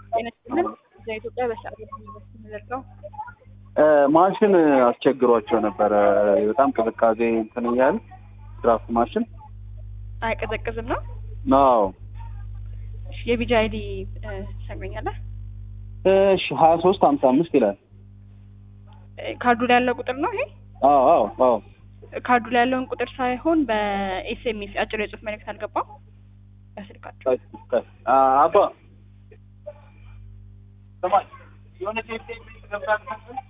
ጤነችልን በኢትዮጵያ በሰዓት የሚደርሰው ማሽን አስቸግሯቸው ነበረ። በጣም ቅዝቃዜ እንትን እያለ ድራፍት ማሽን አይቀዘቅዝም ነው። ነው። እሺ፣ የቢጂ አይዲ ትሰግረኛለህ? እሺ ሀያ ሶስት ሀምሳ አምስት ይላል። ካርዱ ላይ ያለው ቁጥር ነው ይሄ። አዎ አዎ አዎ ካርዱ ላይ ያለውን ቁጥር ሳይሆን በኤስኤምኤስ አጭር የጽሁፍ መልእክት አልገባም በስልካቸው። አባ ስማኝ፣ የሆነ ኤስኤምኤስ ገብታ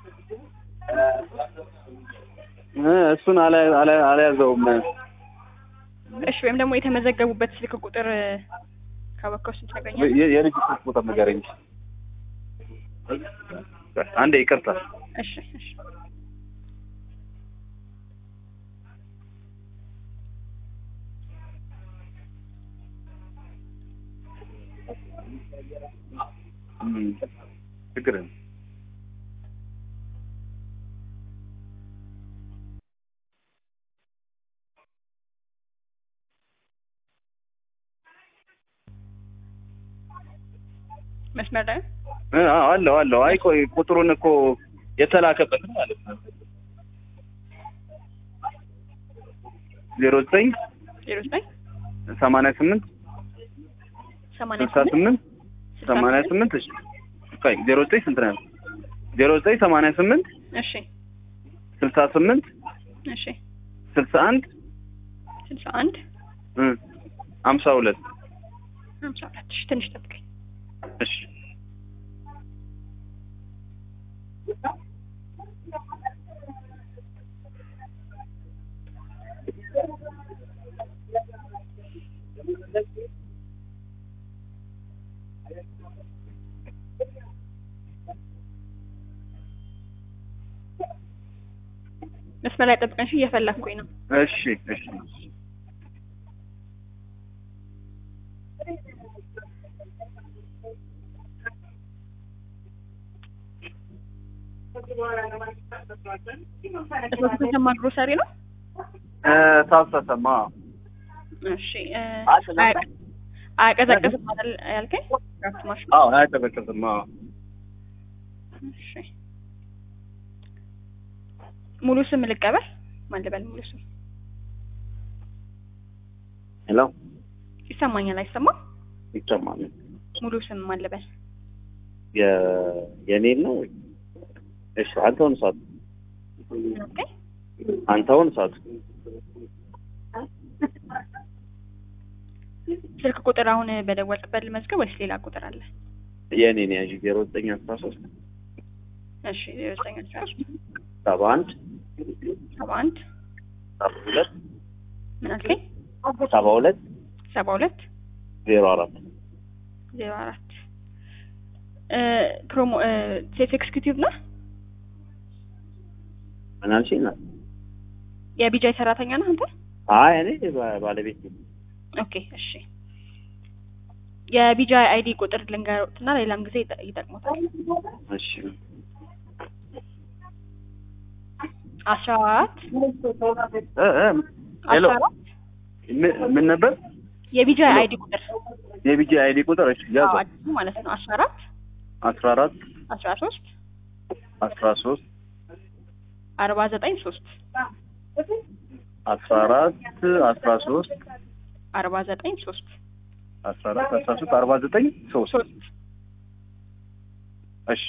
እ እሱን አልያ- አልያ- አልያዘውም። እሺ፣ ወይም ደግሞ የተመዘገቡበት ስልክ ቁጥር ካወቀው ስንት ታገኛለህ? የ- የልጅ ስልክ ቁጥር ንገረኝ። አንዴ ይቅርታ። እሺ እሺ እም፣ ችግር የለም። መስመር ላይ እ አዎ፣ አለው አለው። አይ ቆይ ቁጥሩን እኮ የተላከበት ማለት ነው። ዜሮ ዘጠኝ ዜሮ ዘጠኝ ሰማንያ ስምንት ሰማንያ ስልሳ ስምንት ስልሳ ሰማንያ ስምንት እሺ ቆይ ዜሮ ዘጠኝ ስንት ነው? ዜሮ ዘጠኝ ሰማንያ ስምንት እሺ ስልሳ ስምንት እሺ ስልሳ አንድ ስልሳ አንድ እ ሀምሳ ሁለት ሀምሳ ሁለት እሺ ትንሽ ጠብቀኝ እሺ መስመር ላይ ጠብቀኝ እሺ እየፈለኩኝ ነው እሺ እሺ እሱ ተሰማ ግሮሰሪ ነው እ ታሰሰማ እሺ እ አያቀ- አያቀዘቅዝም አይደል ያልከኝ ድራፍት ማሽኑ አዎ አያቀዘቅዝም። አዎ እሺ ሙሉ ስም ልቀበል ማን ልበል ሙሉ ስም ሄሎ ይሰማኛል አይሰማም ይሰማል። ሙሉ ስም ማን ልበል የ የኔን ነው። እሺ አንተውን ሳት ኦኬ አንተውን ሳት ስልክ ቁጥር አሁን በደወልክበት ልመዝገብ ወይስ ሌላ ቁጥር አለ የኔን ያዥ ዜሮ ዘጠኝ አስራ ሶስት እሺ ዜሮ ዘጠኝ አስራ ሶስት ሰባ አንድ ሰባ አንድ ሰባ ሁለት ምን አልከኝ ሰባ ሁለት ሰባ ሁለት ዜሮ አራት ዜሮ አራት እ ፕሮሞ እ ሴፍ ኤክስኪዩቲቭ ነህ ምን አልሽኝ? ነው የቢጃይ ሰራተኛ ነህ አንተ አይ እኔ ባ- ባለቤት ነኝ። ኦኬ እሺ የቢጃይ አይዲ ቁጥር ልንገሮትና ሌላም ጊዜ ይጠ- ይጠቅሙታል እሺ አስራ አራት እ እ ሄሎ አስራ አራት ምን ምን ነበር የቢጃይ ሄሎ። አይዲ ቁጥር የቢጂ አይዲ ቁጥር? እሺ ያዘ አዎ አዲሱ ማለት ነው አስራ አራት አስራ አራት አስራ ሶስት አስራ ሶስት አርባ ዘጠኝ ሶስት አስራ አራት አስራ ሶስት አርባ ዘጠኝ ሶስት አስራ አራት አስራ ሶስት አርባ ዘጠኝ ሶስት ሶስት እሺ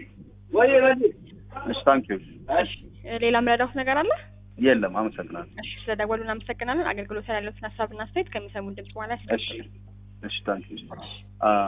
እሺ ታንክ ዩ እሺ ሌላ ምረዳውት ነገር አለ የለም አመሰግናለሁ እሺ ስለደወሉ እናመሰግናለን አገልግሎት ላይ ያሉትን ሀሳብና አስተያየት ከሚሰሙን ድምጽ በኋላ እሺ እሺ ታንክ ዩ